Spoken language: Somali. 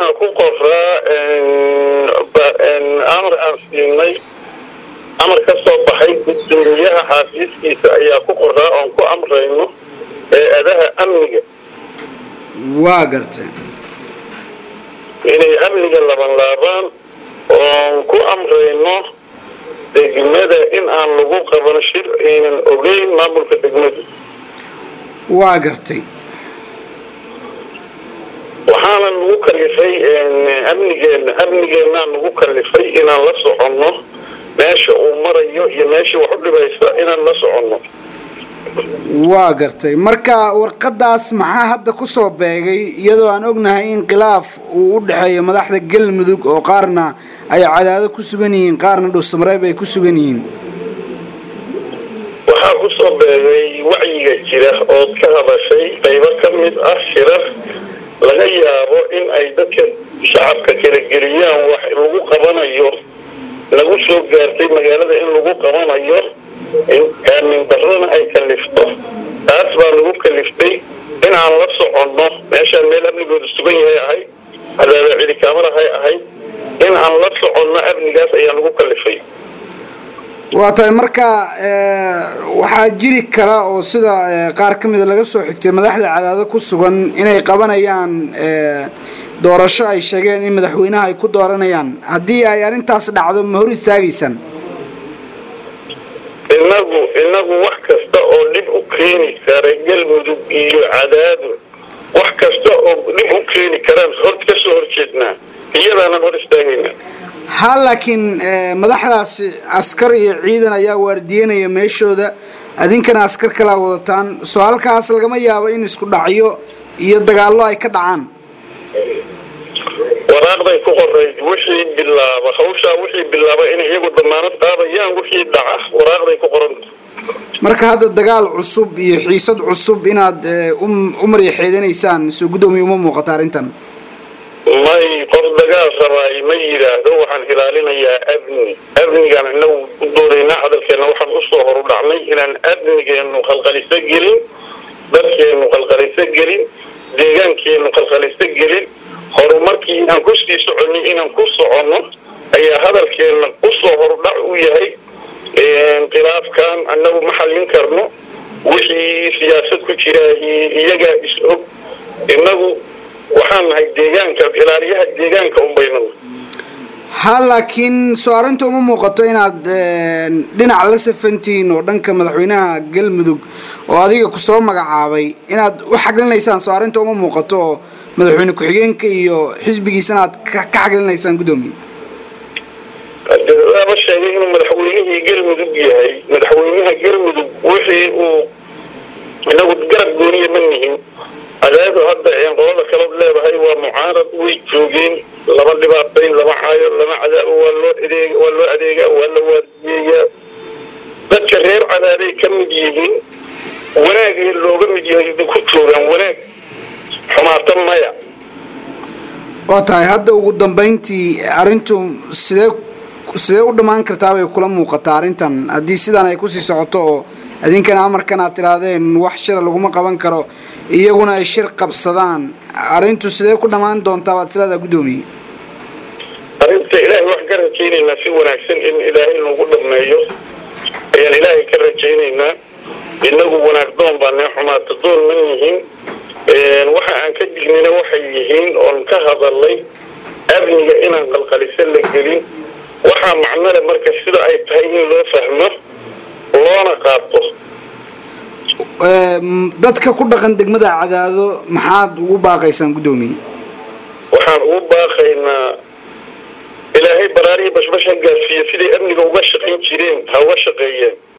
waxaan ku qoraa amar aan siinay amar ka soo baxay gudoomiyaha xaafiiskiisa ayaa ku qoraa oon ku amrayno eeadaha amniga waa gartay inay amniga laban laabaan oon ku amrayno degmada in aan lagu qaban shir aynan ogeyn maamulka degmadu waa gartay waxaana nagu kalifay amnigeena amnigeennaa nagu kalifay inaan la soconno meesha uu marayo iyo meesha wax u dhibaysa inaan la soconno waa gartay marka warqadaas maxaa hadda kusoo beegay iyadoo aan ognahay in khilaaf uu u dhexeeyo madaxda galmudug oo qaarna ay cadaado ku sugan yihiin qaarna dhuusamareeb ay ku sugan yihiin waxaa kusoo beegay wacyiga jira ood ka hadashay qaybo ka mid ah shirar laga yaabo in ay dadka shacabka kala geliyaan wax lagu qabanayo lagu soo gaartay magaalada in lagu qabanayo aamin darrona ay kalifto taas baa lagu kaliftay in aan la soconno meeshaan meel amnigooda sugan yahay ahayd cadaaba cilikaamalahay ahayd in aan la soconno amnigaas ayaa lagu kalifay waa tahay marka waxaa jiri kara oo sida qaar ka mida laga soo xigtay madaxda cadaado ku sugan inay qabanayaan doorasho ay sheegeen in madaxweynaha ay ku dooranayaan haddii ay arrintaas dhacdo ma hor istaagaysaan inagu inagu wax kasta oo dhib u keeni kara galmudug iyo cadaado wax kasta oo dhib u keeni karaan hor ka soo horjeednaa iyadaanan hor istaagaynaa ha laakiin madaxdaasi askar iyo ciidan ayaa waardiyenaya meeshooda adinkana askar kalaa wadataan soo halkaas lagama yaabo in isku dhacyo iyo dagaallo ay ka dhacaan waraaqday ku qorayd wixii bilaaba hawshaa wixii bilaaba inay iyagu damaanad qaadayaan wixii dhaca waraaqday ku qoranta marka hadda dagaal cusub iyo xiisad cusub inaad u maryaxeedanaysaan soo guddoomiya uma muuqata arrintan may qof dagaal rabaay ma yidhaahdo waxaan ilaalinayaa amni amnigaan inagu u doonaynaa hadalkeenna waxaan usoo horu dhacnay inaan amnigeenu qalqaliso gelin dadkeenu qalqaliso gelin deegaankeenu qalqaliso gelin horumarkii inaan kusii soconay inaan ku soconno ayaa hadalkeenna usoo horudhac u yahay khilaafkan annagu ma xallin karno wixii siyaasad ku jira iyagaa is og inagu waxaan nahay deegaanka ilaaliyaha deegaanka unbaynana ha laakiin soo arrinta uma muuqato inaad dhinac la safantihiin oo dhanka madaxweynaha galmudug oo adiga kusoo magacaabay inaad u xaglinaysaan soo arrinta uma muuqato oo madaxweyne ku-xigeenka iyo xisbigiisana aad ka xaglinaysaan guddoomiye waaba sheegay inuu madaxweynihii galmudug yahay madaxweynaha galmudug wixii uu inagu garab gooniya ma nihin cadaadu hadda qolada kalood leedahay waa mucaarad way joogeen lama dhibaatayn lama caayo lama cadaabo waa loo adeeg waa loo adeegaa waa la waardiyeeyaa dadka reer cadaaday ka mid yihiin wanaagay looga mid yahay ku joogaan wanaag xumaata maya waa tahay hadda ugu dambayntii arrintu sidee sidee u dhammaan kartaa bay kula muuqataa arrintan haddii sidaan ay kusii socoto oo idinkana amarkan aad tidhaahdeen wax shira laguma qaban karo iyaguna ay shir qabsadaan arrintu sidee ku dhammaan doontaa baad islaada guddoomiye arrinta ilaahay wax ka rajaynaynaa si wanaagsan in ilaahay nagu dhameeyo ayaan ilaahay ka rajaynaynaa inagu wanaag doon baa nee xumaata doon ma yihiin waxa aan ka dignina waxay yihiin oon ka hadalay amniga inaan qalqaliso la gelin waxaa macnole marka sida ay tahay in loo fahmo loona qaato dadka ku dhaqan degmada cadaado maxaad ugu baaqaysaan guddoomiye waxaan ugu baaqaynaa ilaahay baraarihii bashbash ha gaarsiiyo siday amniga uga shaqayn jireen ha uga shaqeeyeen